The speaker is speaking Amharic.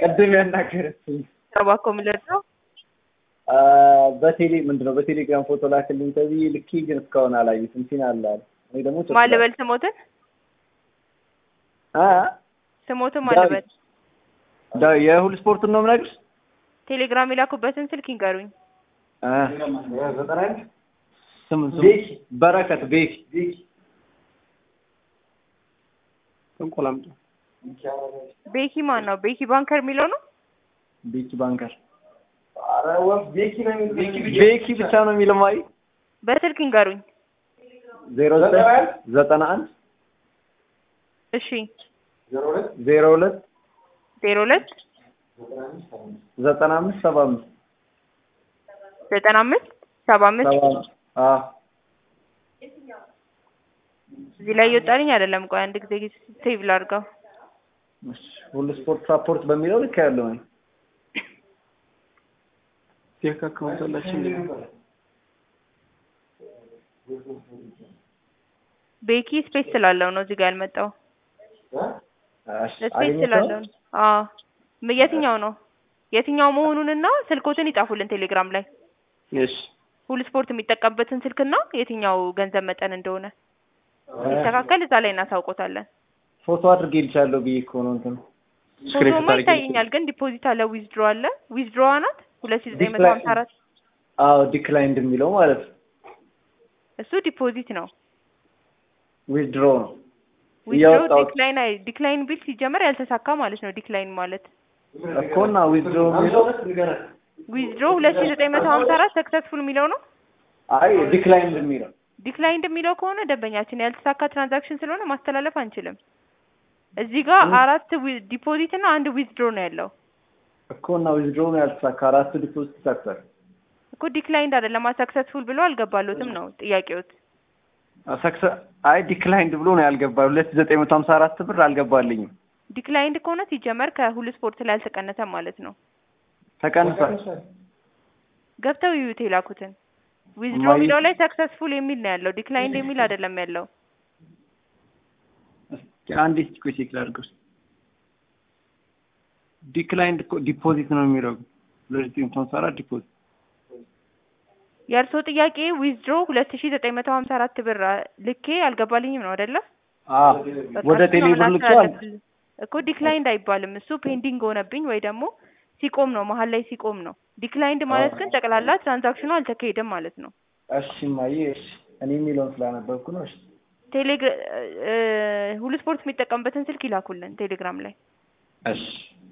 ቅድም ያናገረችኝ እባክዎ ምንድን ነው? አ፣ በቴሌ ምንድን ነው በቴሌግራም ፎቶ ላክልኝ ተብዬ ልኬ ግን እስካሁን አላየሁትም። ሲን አለ አለ እኔ ደግሞ ቸኩላለሁ። ማን ልበል ስሞትን አ ስሞትን ማን ዳዊት። ልበል? ዳ- የሁሉ ስፖርቱን ነው የምነግርሽ። ቴሌግራም የላኩበትን ስልክ ይንገሩኝ። አ፣ ስም ስም በረከት ቤኪ እንቆላምጦ ቤኪ ማን ነው? ቤኪ ባንከር የሚለው ነው። ቤኪ ባንከር ቤኪ ብቻ ነው የሚለው ማይ በስልክ ይንገሩኝ። ዜሮ ዘጠኝ ዘጠና አንድ እሺ ዜሮ ሁለት ዜሮ ሁለት ዘጠና አምስት ሰባ አምስት ዘጠና አምስት ሰባ አምስት ሰባ አምስት አ እዚህ ላይ እየወጣልኝ አይደለም። ቆይ አንድ ጊዜ ሴቭ ላድርገው። እሺ፣ ሁሉ ስፖርት ሳፖርት በሚለው ልክ ያለው ነው። ፌክ አካውንት አላችሁ እንዴ? ቤኪ ስፔስ ስላለው ነው እዚህ ጋር ያልመጣው። እሺ፣ ስፔስ አገኘሽው? ስላለው ነው። አዎ ም- የትኛው ነው የትኛው መሆኑንና ስልኮትን ይጻፉልን ቴሌግራም ላይ እሺ ሁሉ ስፖርት የሚጠቀምበትን ስልክና የትኛው ገንዘብ መጠን እንደሆነ ሲስተካከል እዛ ላይ እናሳውቆታለን። ፎቶ አድርጌ ልቻለሁ ብዬ እኮ ነው እንትን ፎቶማ ይታየኛል፣ ግን ዲፖዚት አለ፣ ዊዝድሮ አለ። ዊዝድሮዋ ናት ሁለት ሺህ ዘጠኝ መቶ ሀምሳ አራት አዎ ዲክላይንድ የሚለው ማለት ነው። እሱ ዲፖዚት ነው። ዊዝድሮ ነው ዊዝድሮ እያወጣሁት ዲክላይን አይ ዲክላይን ቢል ሲጀመር ያልተሳካ ማለት ነው። ዲክላይን ማለት እኮ እና ዊዝድሮ የሚለው ዊዝድሮ ሁለት ሺህ ዘጠኝ መቶ ሀምሳ አራት ሰክሰስፉል የሚለው ነው። አይ ዲክላይንድ የሚለው ዲክላይንድ የሚለው ከሆነ ደንበኛችን ያልተሳካ ትራንዛክሽን ስለሆነ ማስተላለፍ አንችልም። እዚህ ጋር አራት ዲፖዚት እና አንድ ዊዝድሮ ነው ያለው እኮ እና ዊዝድሮ ነው ያልተሳካ አራቱ ዲፖዚት ተሳክቷል። እኮ ዲክላይንድ አይደለም ሰክሰስፉል ብሎ አልገባሎትም ነው ጥያቄዎት። ሰክሰ አይ ዲክላይንድ ብሎ ነው ያልገባ ሁለት ሺህ ዘጠኝ መቶ ሀምሳ አራት ብር አልገባልኝም። ዲክላይንድ ከሆነ ሲጀመር ከሁሉ ስፖርት ላይ አልተቀነሰም ማለት ነው። ተቀንሷል። ገብተው ይዩት የላኩትን ዊዝድሮ ማይ- የሚለው ላይ ሰክሰስፉል የሚል ነው ያለው ዲክላይንድ የሚል አይደለም ያለው። እስኪ አንዴ እስኪ ቆይ ቼክ ላድርገው። ዲክላይንድ እኮ ዲፖዚት ነው የሚለው ሁለት ሺህ ዘጠኝ መቶ ሀምሳ አራት ዲፖዚት የእርስዎ ጥያቄ ዊዝድሮ ሁለት ሺህ ዘጠኝ መቶ ሀምሳ አራት ብር አ- ልኬ አልገባልኝም ነው አይደለ? አዎ በቃ ወደ እሱ ቴሌ ነው ብር መላክ ልኬዋል። ያለብን። እኮ ዲክላይንድ አይባልም እሱ ፔንዲንግ ሆነብኝ ወይ ደግሞ ሲቆም ነው መሀል ላይ ሲቆም ነው። ዲክላይንድ ማለት ግን ጠቅላላ ትራንዛክሽኑ አልተካሄደም ማለት ነው። እሺ እማዬ እሺ እኔ የሚለውን ስላነበብኩ ነው። እሺ ቴሌግራ ሁሉ ስፖርት የሚጠቀምበትን ስልክ ይላኩልን ቴሌግራም ላይ እሺ